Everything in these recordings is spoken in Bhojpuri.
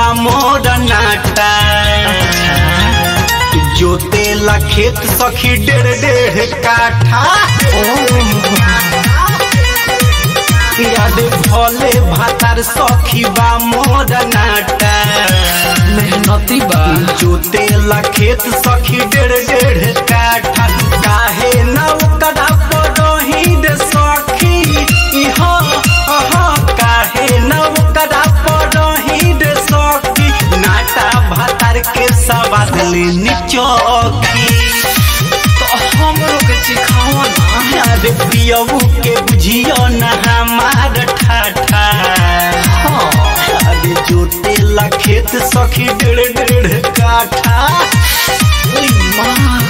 मोर नाटा जोतेला खेत सखी डेढ़ डेढ़ काठा याद भले भातार सखी बा मोर नाटा मेहनती बा जोतेला खेत सखी डेढ़ डेढ़ काठा काहे न ओकरा पड़ही रे सखी इहा अहा काहे न ओकरा पड़ही रे सखी नाटा भातार के सवाद ले निचोखी तो हमरो के सिखाओ ना याद पियबू के बुझियो न हमार ठाठा हाँ अरे जोतेला खेत सखी डेढ़ डेढ़ काठा ओई माँ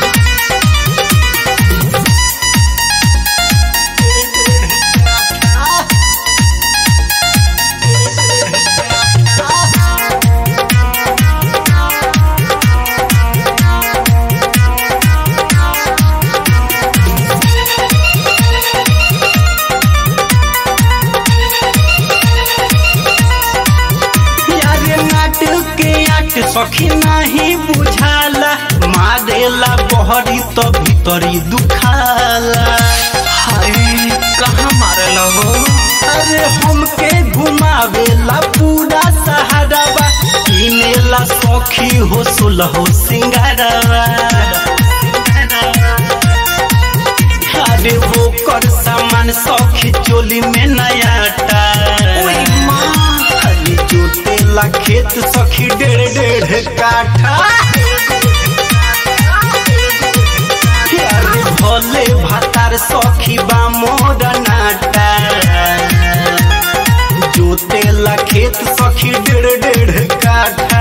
यारे नाटक के आट सखी नहीं बुझाला मारेला बहरी तो भीतरी दुखाला हाय कहाँ मारल हो अरे हमके घुमावेला पूरा सहारावा किनेला सखी हो सुलहो सिंगारवा अरे वो कर सामान सखी चोली में नयाटा ओई माँ खाली जोतेला खेत सखी डेढ़ डेढ़ काठा अरे भोले भातार सखी बा मोर नाटा जोतेला खेत सखी डेढ़ डेढ़ काठा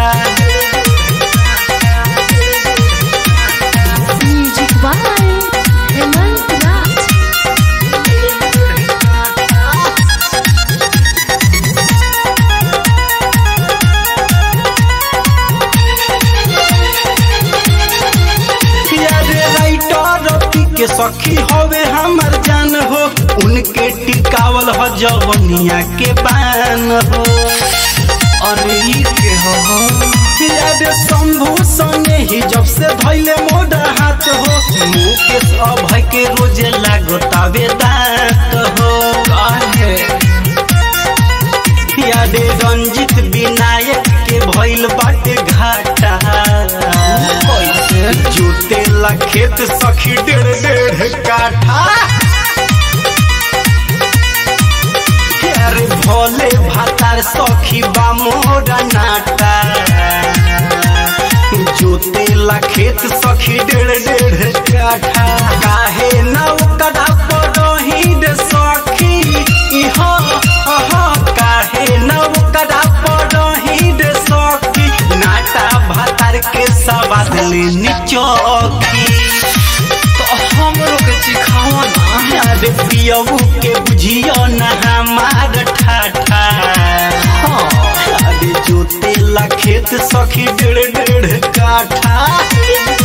Music by Hemant Raj. अरे राइटर रति के सखी हवे हमर जान हो उनके टिकावल हो जवनिया के बान हो अरे ई के हो अरे शंभू सने ही जब से धैले मोड़ा हाथ हो मुकेश अभय के रोजे लागतावे दांत हो काहे यादे रंजित विनायक के भइल बाटे घाटा कैसे जोतेला खेत सखी डेढ़ डेढ़ काठा अरे भोले भातार सखी बा मोर नाटा जोतेला खेत सखी डेढ़ डेढ़ काठा काहे न ओकरा पड़ही रे सखी इहा अहा काहे न ओकरा पड़ही रे सखी नाटा भातार के सवाद ले निचोखी तो हमरो के सिखाओ ना अरे पियबू के बुझियो न हमार ठाठा हाँ अरे जोतेला खेत सखी डेढ़ डेढ़ काठा